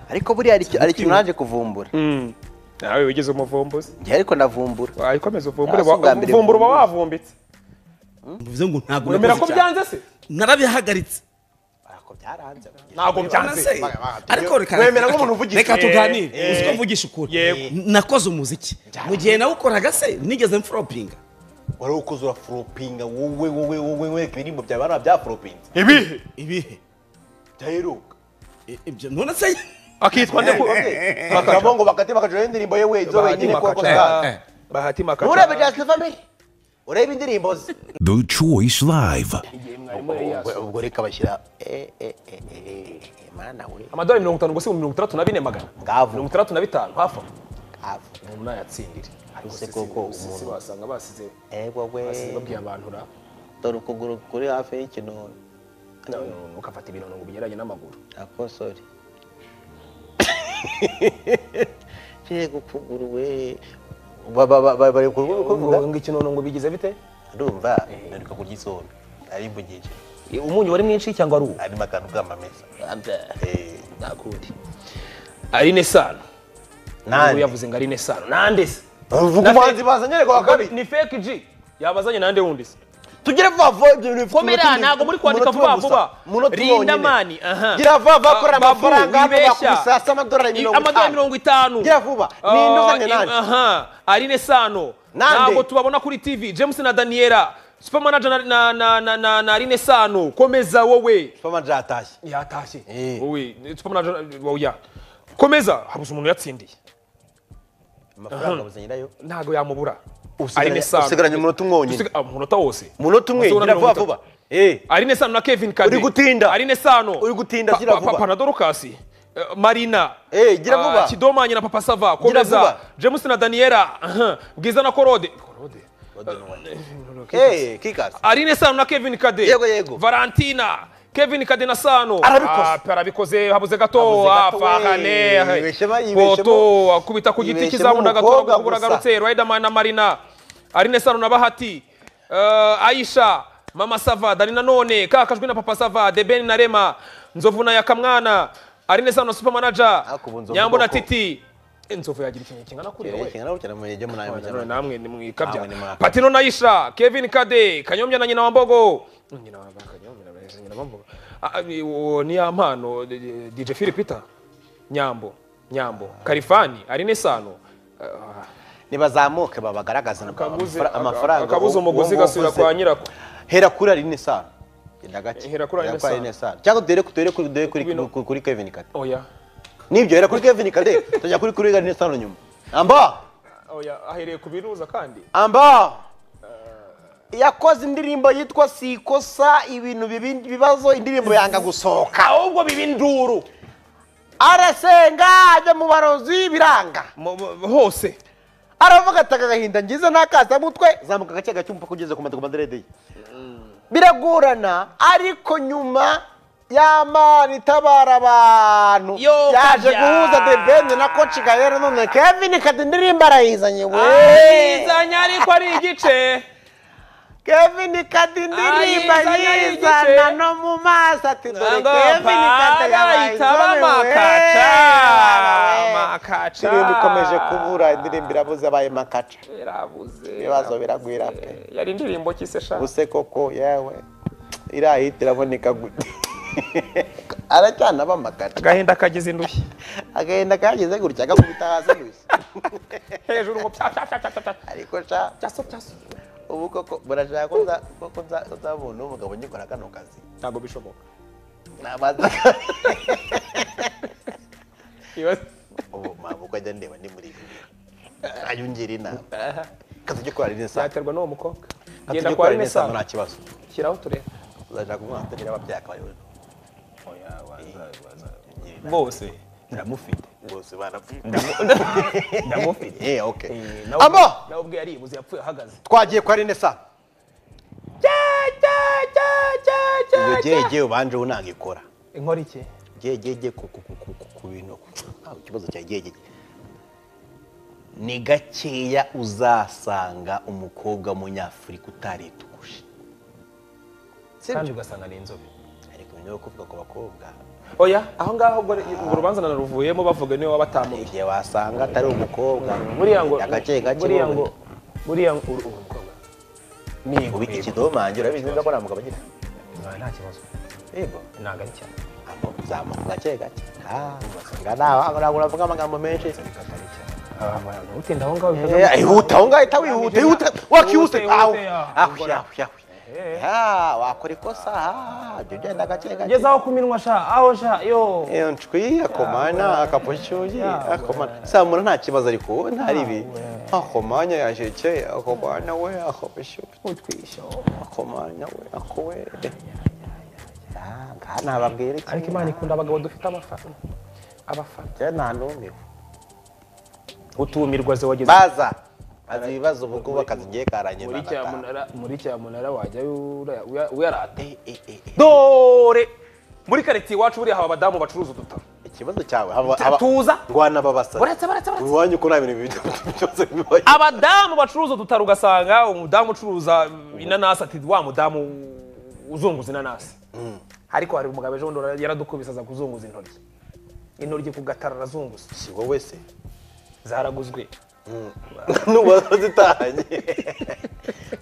ariko buriya hari iki- hari ikintu naje kuvumbura nawe wigeze umuvumbuzi njye ariko ndavumbura waye ukomeza uvumbure Hasi ubwa mbere uvumbura uba mvumbuza. wavumbitse bivuze ngo ntabwo wemera ko nakoze cyane byanze se narabihagaritse ariko byaranze ntabwo Urabona byanze se? ariko reka wemera reka- nk'umuntu uvugisha reka ukuri. tuganire Eh, uzi ko mvugisha ukuri Yego. nakoze umuziki mu gihe nawukoraga se nigeze mfuropinga wari ukoze uraforopinga wowe wowe wowe wowe ibirimbo byawe bari byaforopinze ibihe ibihe byaheruka I- ibyo none se akitwa nde ku- bakaba ngo bakate bakajuraho indirimbo ye wezo wenyine kuko Bahati Makacha. wakoze nabi bahati urebe makaca Just Family urebe indirimbo ze The Choice Live. ubwo ubwo reka bashyira eh, eh, eh, eh, eh, mana we amadolari mirongo itanu gusa ibihumbi mirongo itandatu na bine magana Ngavu. mirongo itandatu na bitanu hafi aho ave umuntu nayatsindire Ese koko usisi umuntu- wasanga basize ego we basize babwiye abantu ra dore ukuguru kuri hafi y'ikinono none ugafata ibinono ngo ubigeranye n'amaguru ako sori yego ukuguru we Ba- ba- ba- ba- bari kuvuga Ngo- ngo ikinono ngo bigize bite ndumva nandika kurya isombe arimbugije umunyu wari mwinshi cyangwa ari uwo harimo akantu k'amamesa Eh, nakundi ari nesano Nande. Ubu yavuze ngo ari nesano nande se uvuga Na umuhanzi fake- bazanye kwa kabiri ni fake g yabazanye nande wundi se tugire vuba vuba ibyo bintu komera ntabwo muri kwandika vuba vuba rinda mani aha gira vuba vuba korera Babu, amafaranga hano wibeshya. bakubisasa amadorari mirongo amadorari itanu mirongo itanu gira vuba ni Ah, induzanye im- nanjye aha arine sano Nande. ntabwo tubabona kuri tv james na daniela supermanager na, na, na, na, na, na arine sano komeza wowe pama jatashye yatashye Eh. wowe supermanager woya komeza habuze umuntu yatsindiye amafaranga buzanyirayo ntabwo yamubura Usigaranye- usigaranye umunota umwe wonyine. Usiga- ah, umunota wose umunota umwe Umunota gira vuba mirongo vuba itatu. eh arine sano na kevin kade Uri gutinda. arine sano Uri gutinda, Pa- gira pa- vuba. pana dorukasi eh, marina Eh, gira ah, vuba. kidomanye na papa sava komeza vuba. james na daniela aha, bwiza na korode korode eh kikazi arine sano na kevin kade Yego, yego. valentina kevin kade na sano Arabikoze. Ah, pe- arabikoze habuze gato Habuze gato, afahane we. Yibeshemo, yibeshemo. poto akubita ku giti Yibeshemo kizamu ndagatora umukobwa kubura gusa. garutse Riderman na Marina Arine Sano na Bahati eh, Aisha Mama Sava Dani na none kakajwe na Papa Sava Deben na Rema Nzovu na Yakamwana Arine Sano na Super Manager Ariko ubu Nzovu Nyambo na bwoko. Titi Eh, Nzovu yagira ikintu kingana kuriya we kingana gutya namujye muri ayo None namwe nimwikabya Namwe nimwaka. Patino na Isha Kevin Kade Kanyombya na nyina wa Mbogo nyina wa Kanyombya na nyina wa Mbogo Ah, ah, uwo ni ya mpano eh, eh, DJ Phil Peter Nyambo Nyambo Kalifani Arine Sano Ah, nibazamuke babagaragaze na- Akabuze- amafara- amafaranga akabuze uwo- umugozi uwo gasubira wavuze. kwa nyirako hera kuri ari nesano genda gake Hera kuri Aline Sano. nesano cyangwa duhere ku- duhere kuri duhere kuri Bino. kuri- kuri kevin kade oya nibyo hera kuri kevin kade tujya kuri kuri ari nesano nyuma amba oya ahereye ku biruza kandi amba yakoze indirimbo yitwa sikosa ibintu bibi- bibazo indirimbo yanga gusohoka ahubwo biba induru arasenga ajya mu barozi biranga Mu- mu- hose aravuga ati aka gahinda ngize ntakasa mutwe zamuka gake gake umupaka ugeze ku matuku maderede ye biragorana ariko nyuma y'amana itabara abantu Yo, yaje kajya. guhuza the ben na koci gahera none kevin kade indirimbo arayizanye we ayizanye ariko ari igice kevin kade indirimbo Ayizanye, yizana ayigice. no mu maso ati dore ntabwo kevin kade bahita bamakaca makaca indirimbo ikomeje kubura indirimbo irabuze abaye makaca irabuze ibibazo biragwira pe yari indirimbo ki se sha ubuse koko yewe iriya hiti iraboneka gute aracyana bamakaca agahinda kagize indushyi agahenda kageze gutya agakubita hasi gusa hejuru ngo pya pya pya pya pya pya ariko sha pyaso pyaso ubu koko burashaka ko nza- ko- ko nza- ko nzabona umugabo nyikora kano kazi ntabwo bishoboka nabanza Ibaze- ubu mabuko ajya ndeba ndi muri ibi ayungira inama kazi cyo kurarira saa byaterwa n'uwo mukobwa kazi genda cyo kwa kurarira rine saa nta sano kibazo shyiraho turebe uzashaka umwana utagira ababyeyi akaba ariwe bose ndamufite bose barapfuye ndamufite eh okay nawe Abo! nawe ubwe yaribuze yapfuye ahagaze twagiye kwa rine sa iyo gege ubanje unanga ikora inkora iki gegege ku ku- ku- ku- ku- ku bintu Ah, ikibazo cya gegege ni gakeya uzasanga umukobwa w'umunyafurika utaritukuje kandi ugasanga ni inzobe ariko nyuma yo kuvuga ku bakobwa oya aho ngaho ubwo ubwo urubanza naruvuyemo bavuga niwe wabatamuye igihe wasanga atari umukobwa buriya ngo agace gake buriya ngo ngo buriya ngo uru- uru mukobwa ubika ikidomange urabizi neza ko nta mugabo agira Ah, nta kibazo yego ntago ari cyane zamuka gake gake Ah, ugasanga nawe ntabwo uravuga amagambo menshi utinda aho ngaho bivuze Eh, Ihuta aho ngaho ihita wihuta ihuta Ihute, wakihuta ihute, aho ya. aho yawe yawe Ah, wakora ikosa ah, jya ugenda gake gake ngeze aho ku minwa sha aho sha yo iyo ncwi akomanya akapushyuye akomanya samura nta kibazo ariko wowe ntari ibi akomanya yajeke akomanya we akapushyuye utwisha akomanya we akowe ngaha ntababwira iki ariko imana ikunda abagabo dufite abafana abafana njye nta n'umiwe utumirwa ze wageze baza bazi ibibazo ubwo bakazi ngiye karanye muri banataha. cyamunara muri cyamunara wajyayo ura- uya- uyarate Eh, eh, eh, eh. dore muri karitsiye iwacu buriya haba abadamu bacuruza udutabo ikibazo cyawe haba- haba- tuza rwana babasazi Uretse, uretse, uretse. iwanyu ko nta bintu bibi- byose bibaye abadamu bacuruza udutaro ugasanga umudamu ucuruza inanasi ati wa mudamu uzunguza inanasi ariko hari umugabo ejo bundi yaradukubise aza kuzunguza intoryi intoryi ku gataro arazunguza si wowe se zaraguzwe n'ubu zitahanye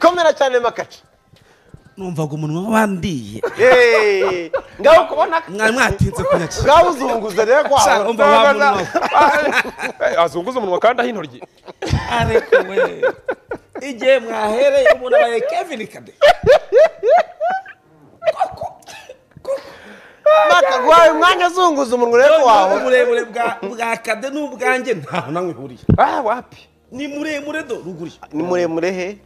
komera cyane makaca numvaga umunwa wandiye Hey, ngaho kubona mwari mwatinze kunyakira ngaho uzunguza rero Sha, kwawe umva wa munwa we. azunguza umunwa kandi aho intoryi ariko we igihe mwahereye umuntu abaye kevin kade maka guhaye umwanya uzunguza umunwa urebe ko Noneho wahora uburebure bwa- bwa kade n'ubwanjye ntaho namwe ihuriye ah wapi ni muremure do ruguru ni muremure he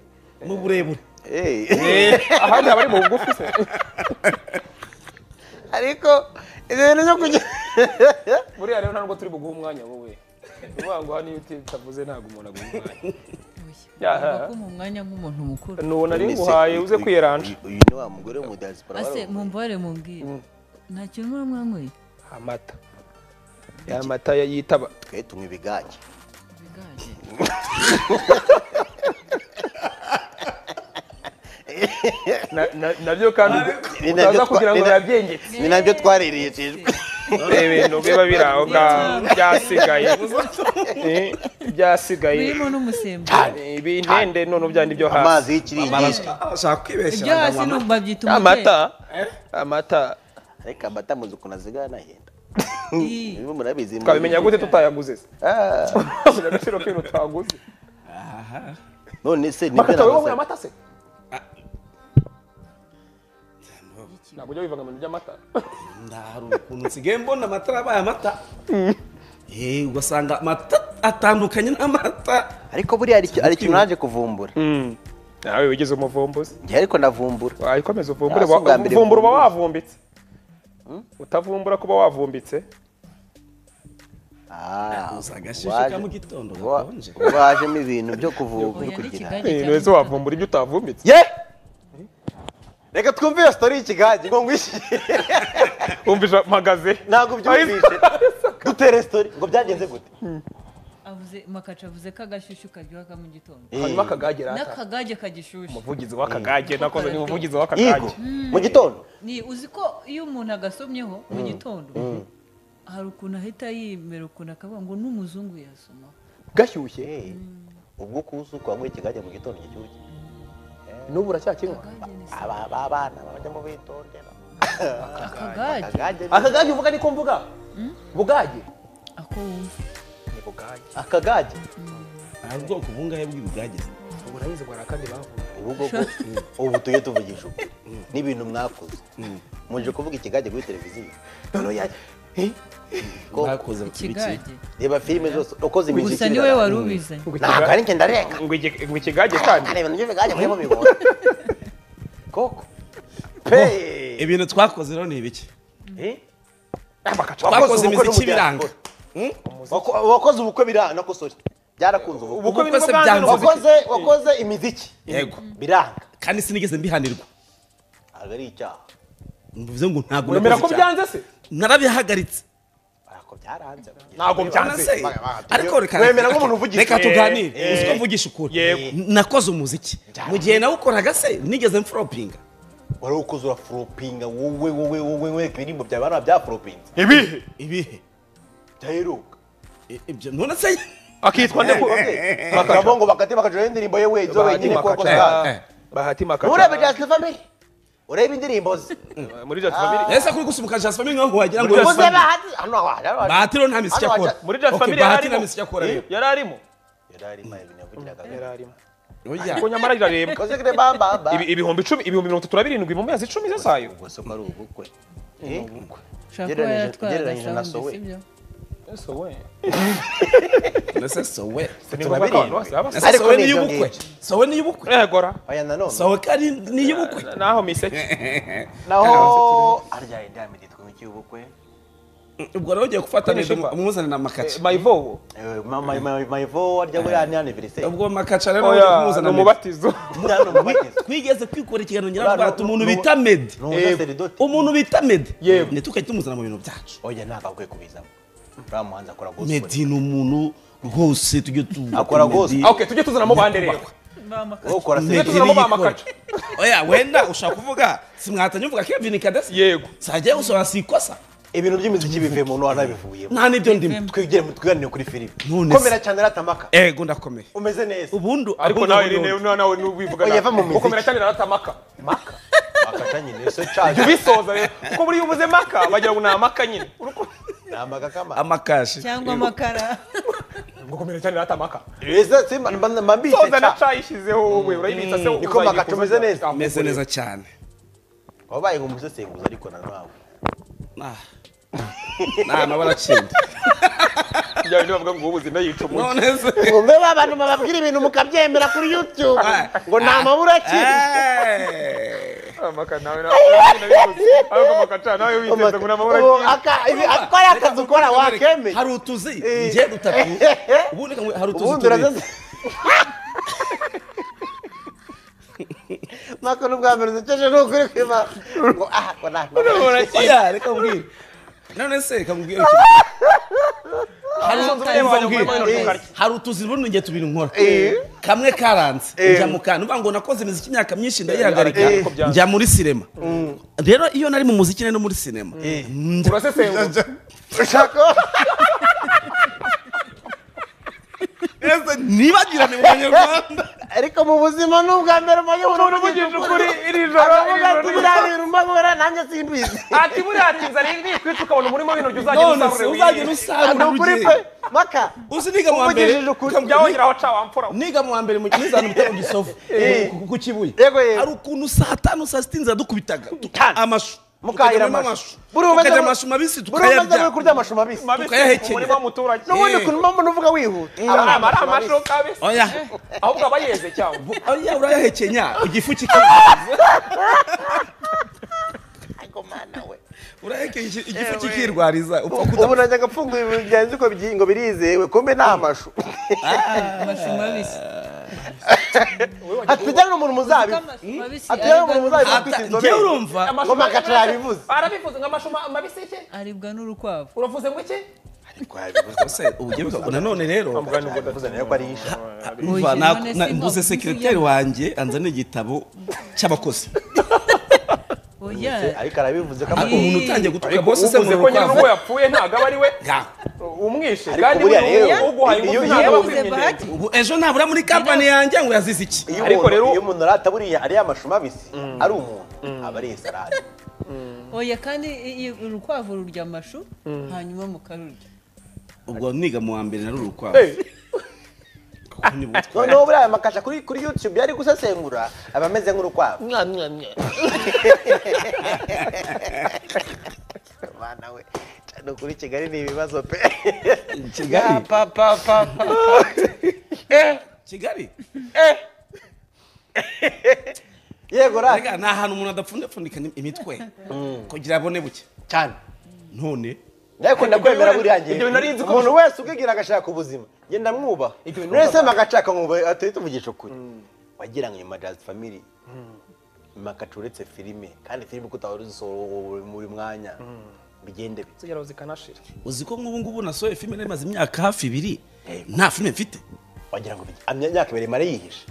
ni uburebure Eh, ahandi haba ari mu bugufi se ariko ibyo bintu byo kugira buriya rero nta nubwo turi buguhe umwanya wowe ni ukuvuga ngo hano iyo utavuze ntabwo umuntu aguha umwanya Yaha. Ugomba kumpa umwanya nk'umuntu mukuru nuwo nari nguhaye uze kwiyeranja uyu uyu ni wa mugore wo mu diaspora ase wari- mumvare mubwire nta kintu muba mwanyweye amata ya mata ya- yitaba twe tunywa ibigage Biganje. Na- na- nabyo kandi Ni nabyo utaza twa- kugira ngo ni na- biyabyengetse ni nabyo twarerekejwe ibintu biba biri aho ngaho byasigaye Eh, byasigaye birimo n'umusembu ibi intende none byandi byo hasi amazi y'ikiringiti arashaka kwibeshya ibyo hasi ni babyita amata amata ariko amata muzi ukuntu azigana nahenda umutwe niba murabizi twabimenya gute tutayaguze se Ah, Twabimenya agaciro k'ibintu tutaguze none se nibyo makata wowe nabasaga. wanyweye amata se ntabwo ujya wivanga mu bintu by'amata hari ukuntu nsigaye mbona amata abaye amata Eh, ugasanga amata atandukanye n'amata ariko buriya hari iki- hari ikintu naje kuvumbura nawe wigeze umuvumbuzi njye ariko navumbura wayikomeza uvumbure Ah, si ubwa mbere uvumbura uba mvumbuye. wavumbitse utavumbura kuba wavumbitse Ah, Uza agashyushyu ka waje- mu gitondo wa- gakonje. wajemo ibintu byo kuvumbura uri kugira ibintu wese wavumbura ibyo utavumbitse ye reka twumve iyo sitori y'ikigage ngo ngwishyire wumvise mpagaze ntabwo byumvishe dutere sitori ngo byagenze gute makaca avuze ko agashyushyu karyoha mu gitondo hanyuma akagage rata n'akagage kagishyushyu umuvugizi w'akagage nakoze ni umuvugizi w'akagage yego mu gitondo ni uzi ko iyo umuntu agasomyeho mu gitondo hari ukuntu ahita yemera ukuntu akavuga ngo n'umuzungu yasomaho gashyushye ubwo kuza uko wanyweye ikigage mu gitondo gishyushye n'ubu uracyakinywa Akagage ni se- aba ba bana bajyamo bitondera akagage akagage akagage uvuga ni ko mvuga bugage ako wumva ni bugage akagage hari ubwoko bungahe bw'ibigageze ubu nabizi ngo hari akandi bavuga ubu bwoko ubu tujye tuvugisha ubu n'ibintu mwakoze muje kuvuga ikigage kuri televiziyo noneho ya Eh? Ko- bakoze iki ikigage reba filime zose ukoze imiziki gusa niwe iraramba. wari ubizanye ntabwo ari njye ndarenga ngo iki- ngo ikigage kandi kareba nibyo biganje muri mubibona koko pe ibintu twakoze rero ni ibiki bakaca twakoze ubukwe imiziki n'ubugeni. ibiranga Wako- wakoze ubukwe biranga nakosore byarakunze ubu ubukwe ubukwe ni bwo bwanze se byanga. n'ubuzima wakoze wakoze imiziki yego biranga kandi sinigeze mbihanirwa ntabwo ari icyaha mvuze ngo ntabwo uremera ko nakoze icyaha. byanze se narabihagaritse ariko byaranze ntabwo byanze Nase, ariko reka wemera nk'umuntu uvugisha reka tuganire Eh, uzi ko mvugisha ukuri yego. nakoze umuziki mu gihe nawukoraga se nigeze mfuropinga wari ukoze uraforopinga wowe wowe wowe wowe ibirimbo byawe bariya byaforopinze ibihe ibihe byaheruka I- ibyo none se akitwa nde ko bakava ngo bakate bakajuraho indirimbo ye we izo bahati wenyine kuko makaca bahati nturebe makaca jasita family urebe indirimbo ze muri Just Family ese kuri gusubuka Just Family nkaho wagira ngo Muri Just uze Family. bahati hano aho bahati rero nta miziki Hano akora waja- muri Just Okay, Family yari bahati nta arimo miziki akora rero yari arimo yari yari arimo oya ko nyamara irarebwa koze kire bamba ba Ibi- ibihumbi icumi ibihumbi mirongo itatu na birindwi mu mezi icumi z'asayo ubwo soko ari ubukwe ushobora kuba Ugereranyije- yatwaraga ugereranyije na sawundi Sowe. sibyo nese sowe ni ngombwa ko abantu bose baba basa Ese Ariko sowe ni ni ibyo iy'ubukwe ngibyo. sowe ni iy'ubukwe negora aya nanone sowe kandi ni iy'ubukwe naho miseke naho arya indami ryitwa imiti y'ubukwe ubwo rero ugiye gufatanije Kuri Shepa. umuzane na makaca mayivowo Eh, ma- ma- ma- mayivo arya buriya ni aniveriseri ubwo makaca rero ugiye oya ni kumuzana Meddy. umubatizo hano mu bagezi twigeze kwikora ikiganiro Uriya nyirabwate ni- umuntu ni- bita medi ni umusaseridoti umuntu bita medi Yego. ntitukajye tumuzana mu bintu byacu oya ntakakwiye kubizamo uriya muhanzi akora gospel medi ni umuntu rwose tujye tuvuga Akora kuri Meddy. Ah, okay tujye tuzanamo bande rero bamakaca ukora Meddy tujye seri tuzanamo niyo ba ikora. makaca oya wenda ushaka kuvuga simwatanye uvuga kevin kadasi yego sajya gusora si ikosa ibintu by'imiziki bivuye mu ntu wanabivuyemo nta n'ibyo ndimo twigire mu twiganire kuri filime None se. komera cyane ratamaka ego ndakomeye umeze neza ubundi ariko ahubwo nawe ubundi- rero nawe nubivuga Oya, va mu miziki. ukomera cyane na ratamaka makata nyine se caje ubisoza rero kuko buriya ubuze maka bagira ngo ni amaka nyine namaga kama amakashi cyangwa amakara ngo ukomera cyane na ratamaka reza simba mambite soza na ca ca yishyizeho wowe urayibitsa se niko uzayifuza- makaca umeze neza. Ah, meze neza cyane wabaye nk'umusesenguzi ariko na nawe Ah. nta mabara akinda kugira ngo bavuga ngo ubu ubuzima yica umuntu none se ngo abantu bababwira ibintu mukabyemera kuri youtube ngo nta mabura akiri Eh. amaka nawe nabibuze ariko makaca nawe witeze ngo ni amabara Ubu agiye aka- ibi- ako ari akazi ukora wakemeye hari utuzi njye dutatu ubundi reka ngo- hari utuzi ubundi tubiri uraza nako n'ubwa mbere uziceje ni ukuri kwiba ngo ah ngo nta oya reka mbwire none se reka mbwire hari utuzi bundi njye tubiri nkora kamwe karanze njya mu kantu mvuga ngo nakoze imiziki imyaka myinshi ndayihagarika Eh. njya muri sinema rero iyo nari mu muziki nari no muri sinema Njya- urasesengura ushaka Ese nibagirane mu banyarwanda ariko mu buzima ni ubwa mbere umaze umuntu uvugije ukuri iri joro iri akavuga joro ati biriya bintu mbabura nanjye simbizi ati buriya ati nzara indi kwitwa ukabona umurimo w'intoryi uzajya none se usarura uzagenda ni usarura ukuri ugiye pe maka uzi niga mu wa mbere Uvugejeje ukuri. ukambwira- jya wongeraho ca wampfura niga mu wa mbere mu kizana mutaro gisovu Eh. ku kibuye Yego, yego. hari ukuntu saa tanu saa sita inzira dukubitaga Du- Tanu. amashu mukahira Tukajyamo amashu buri umeze tukajya mu- amashu mabisi buri umeze muri tukayarya kurya amashu mabisi mabisi Tukayahekenya. umurimo w'umuturage n'ubundi Eh. ukuntu mpamvu uvuga wihuta aba ari ama- ari amashoka abisi oya ahubwo aba yeze cyangwa Bu- oya urayahekenya igifu kikirya ariko mana we urayahekenya igifu kikirwariza upfa kuda ubu najyaga apfunguye ibigenzi ko byi- ngo birizewe kumbe ni amashu amashu mabisi hatujyane umuntu muzabibu amashu mabisi hatujyane aribwa umuntu muzabibu ufite n'urukwavu. njye inzobere urumva ngo makaca yabivuze arabifuza ngo amashu ma- mabisi iki aribwa n'urukwavu uravuze ngo iki se ubugiye bwa- nanone rero yabivuze nayo ko ari isha umva Oye, na- none na- si mbuze ngo- sekiriteri wanjye anzanira igitabo cy'abakozi oya ariko arabivuze ko Ah, ama- umuntu utangiye gutwika bose se uvuze mu ko nyine rukwavu n'ubwo yapfuye ntabwo aba ari we Ntabwo. umwishe Ariko kandi buriya buriya rero, uguhaye iyo- ingufu iyo ntabwo yabuze wakwigendera bahati ubu ejo nabura muri kampani yanjye ngo yazize iki iyo ariko umuntu rero- iyo umuntu arata buriya ariya amashu mabisi ari umuntu aba ari salade oya kandi i- i- urukwavu rurya amashu hanyuma mukarurya ubwo niga mu wa mbere nari urukwavu noneho buriya makaca kuri kuri youtube yari gusesengura aba ameze nk'urukwavu mwana we cyane kuri kigali ni ibibazo pe kigali papa papa kigali yego ra Erega ni ahantu umuntu adapfundapfundikanya imitwe kugira abone buke cyane none ariko ndakwemera bintu- buriya ngiye ibyo bintu ari inziko- umuntu wese ubwigira agashaka ubuzima genda mwubaha mwese magacaka mwubaha atari tuvugisha ukuri wagira ngo nyuma jazz family makaca uretse filime kandi filime uko utahora uzisohora buri mwanya bigende bite kugera zikanashira uzi ko nk'ubu ngubu nasohoye filime nari maze imyaka hafi ibiri nta filime mfite wagira ngo bige- imyaka ibiri mare yihishe